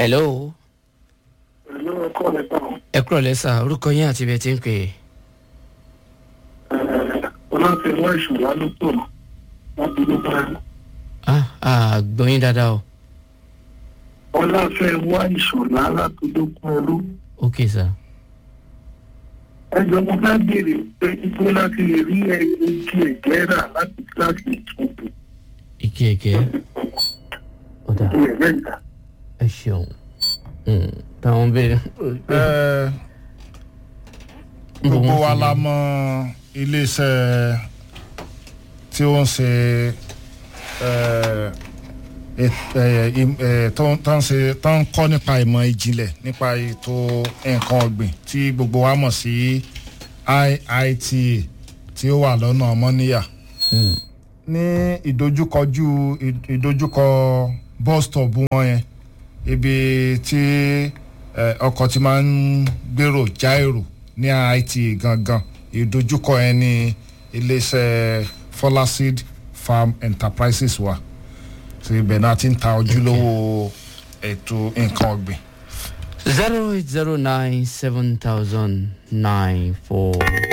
hello Pẹ̀lú ẹ̀kọ́ lẹ́tà ẹ kúrò lẹ́sà orúkọ yín àti ibi ẹ ti ń pè é. ọlọ́tẹ̀wọ́ ìṣọ̀lá ló pọ̀ láti ló bá rí. ah ah gbọ́ yín dáadáa o ọlọ́fẹ̀wọ́ ìṣọ̀lá láti ló pọ̀ ẹrú. ok sir. ẹjọ́ mo fẹ́ béèrè pé ibo láti lè rí igi ẹ̀gẹ́ rà láti kíláàsì ìtúntò ike ike ọ̀dà igi ẹ̀gẹ́ ìta. ẹ ṣeun Mm, táwọn béèrè. Ẹ, gbogbo wa la mọ iléeṣẹ́ tí ó ń ṣe ẹ, et- ẹ, im- ẹ, tó ń- tó ń ṣe tó ń kọ́ nípa ìmọ̀ ìjìnlẹ̀ nípa ètò nǹkan ọ̀gbìn tí gbogbo wa mọ̀ sí IITA tí ó wà lọ́nà ọmọníyà Mm, ní ìdojúkọjú ì- ìdojúkọ bus stop wọn yẹn ibi tí eh, ọkọ̀ ti máa ń gbèrò já èrò ní IITA gangan ìdojúkọ yẹn ní iléeṣẹ́ folaseed farm enterprises wa tí ibẹ̀ náà ti ń ta ojúlówó ètò nǹkan ọ̀gbìn. zero eight zero nine seven thousand nine four